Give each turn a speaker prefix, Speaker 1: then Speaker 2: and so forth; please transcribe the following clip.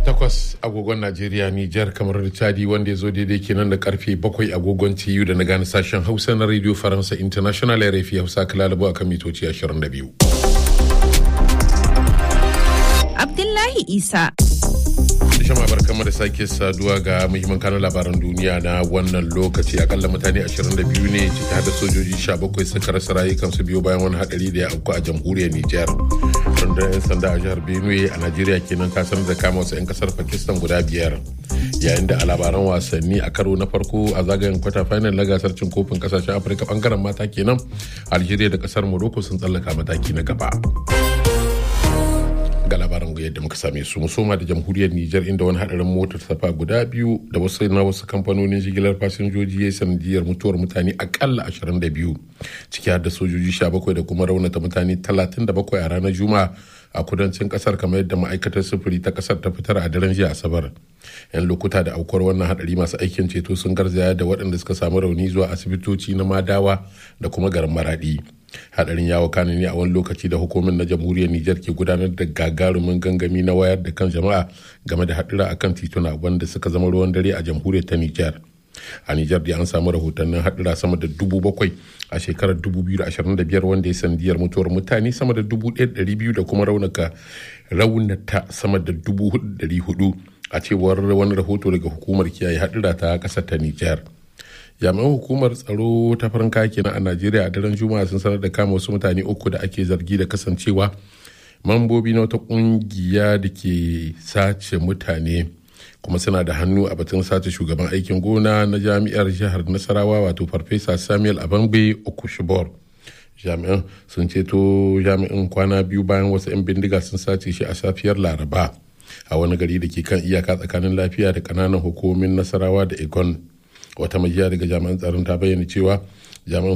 Speaker 1: takwas agogon Najeriya Nijar kamar da Chadi wanda ya zo daidai kenan da karfe bakwai agogon TU da na gane sashen Hausa na Radio Faransa International RFI Hausa kalalabu akan mitoci 22.
Speaker 2: Abdullahi Isa.
Speaker 1: Shama barkama da sake saduwa ga muhimman kanun labaran duniya na wannan lokaci akalla mutane 22 ne ciki da sojoji 17 suka rasa rayukansu biyu bayan wani hadari da ya auku a jamhuriyar Nijar. Rundunar 'yan sanda a jihar Benue a Najeriya kenan ta sanar da kama wasu 'yan kasar Pakistan guda biyar. Yayin da a labaran wasanni a karo na farko a zagayen kwata final na gasar cin kofin kasashen Afirka bangaren mata kenan Algeria da kasar Morocco sun tsallaka mataki na gaba. ga labaran yadda muka same su musoma da jamhuriyar Nijar inda wani hadarin motar safa guda biyu da wasu na wasu kamfanonin jigilar fasinjoji ya sanadiyar mutuwar mutane akalla 22 ciki har da sojoji 17 da kuma raunata mutane 37 a ranar juma'a a kudancin kasar kamar yadda ma'aikatar sufuri ta kasar ta fitar a daren jiya asabar yan lokuta da aukuwar wannan hadari masu aikin ceto sun garzaya da waɗanda suka samu rauni zuwa asibitoci na madawa da kuma garin maradi hadarin ya wakana ne a wani lokaci da hukumin na jamhuriyar Nijar ke gudanar da gagarumin gangami na wayar da kan jama'a game da hadura akan tituna wanda suka zama ruwan dare a jamhuriyar ta Nijar. A Nijar da an samu rahotannin hadura sama da dubu bakwai a shekarar 2025 wanda ya sandiyar mutuwar mutane sama da dubu ɗaya da kuma raunaka raunata sama da dubu hudu a cewar wani rahoto daga hukumar kiyaye hadura ta ƙasar ta Nijar. jami'an hukumar tsaro ta farin kaki na a najeriya a daren juma'a sun sanar da kama wasu mutane uku da ake zargi da kasancewa mambobi na wata kungiya da ke sace mutane kuma suna da hannu a batun sace shugaban aikin gona na jami'ar jihar nasarawa wato farfesa samuel abangbe okushibor jami'an sun ceto jami'in kwana biyu bayan wasu 'yan bindiga sun sace shi a safiyar laraba a wani gari da ke kan iyaka tsakanin lafiya da kananan hukumomin nasarawa da egon wata majiya daga jami'an tsaron ta bayyana cewa jami'an